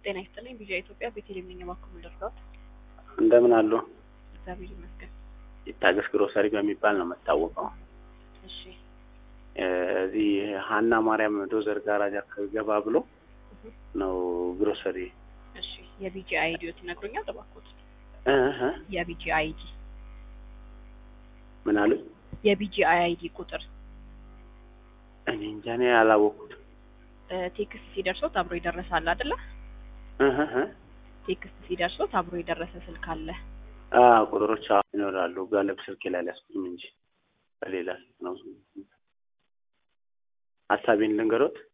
ጤና ይስጥልኝ። ቪዥን ኢትዮጵያ ቤተልሔም ነኝ። እባክዎ ልርዳዎት? እንደምን አሉ? እግዚአብሔር ይመስገን። ይታገስ ግሮሰሪ በሚባል ነው የምታወቀው። እሺ እዚህ ሀና ማርያም ዶዘር ጋራጅ አካባቢ ገባ ብሎ ነው ግሮሰሪ። እሺ የቢጂ አይዲዎት ይነግሩኛል? እባክዎት እህ የቢጂ አይዲ ምን አሉ? የቢጂ አይዲ ቁጥር እኔ እንጃ እኔ አላወኩትም። እ ቴክስት ሲደርሶት አብሮ ይደረሳል አይደለ? እህ እህ ቴክስት ሲደርሶት አብሮ የደረሰ ስልክ አለ። አ ቁጥሮች አዎ ይኖራሉ። ጋለብ ስልኬ ላይ አልያዝኩትም እንጂ በሌላ ስልክ ነው። ሀሳቤን ልንገሮት